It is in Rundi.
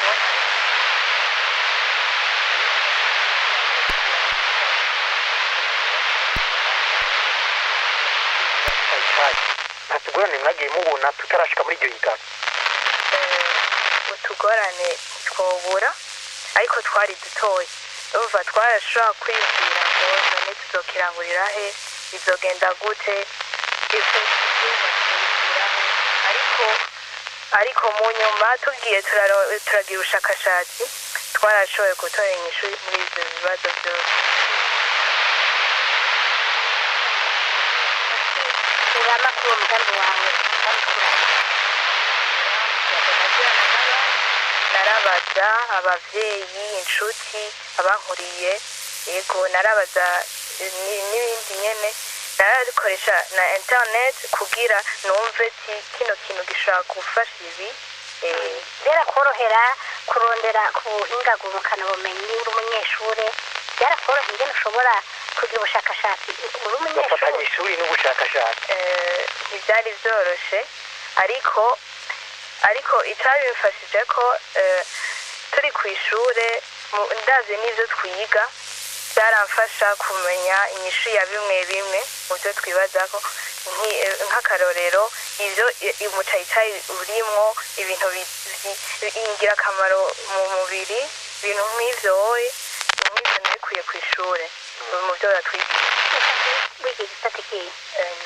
nta tugorane mwagiye mubona tutarashika muri iryo higanwa utugorane twobura ariko twari dutoya urumva twarashobora kwibwira ngo none tuzokirangurira he bizogenda gute ivyo tuzobakirikira he ariko ariko mu nyuma tugiye turaro- turagira ubushakashatsi twarashoboye gutora inyishu muri ivyo bibazo byose urama kuri uwo mugambi wawe narabaza abavyeyi inshuti abankuriye yego narabaza eh, ni- n'ibindi nyene narabikoresha na internet kugira numve ti kino kintu gishobora gufasha ibi eh, byarakorohera kurondera ku buhinga ngurukana bumenyi uri umunyeshure byarakorohera ingene ushobora kugira ubushakashatsi uri bafatanya umunyeshure ishuri n'ubushakashatsi eh, ntibyari byoroshe ariko ariko icyabimfashije ko eh, turi ku ishure mu- ndazi n'ibyo twiga byaramfasha kumenya inyishu ya bimwe bimwe mu byo twibazako Nki- eh, nk'akarorero ibyo i- i- umucayicayi urimwo ibintu bi- bi- ingirakamaro mu mubiri ibintu nk'ivyo wowe nk'ivyo nabikuye ku ishure mu byo batwigisha wiga igisata kihe Eh,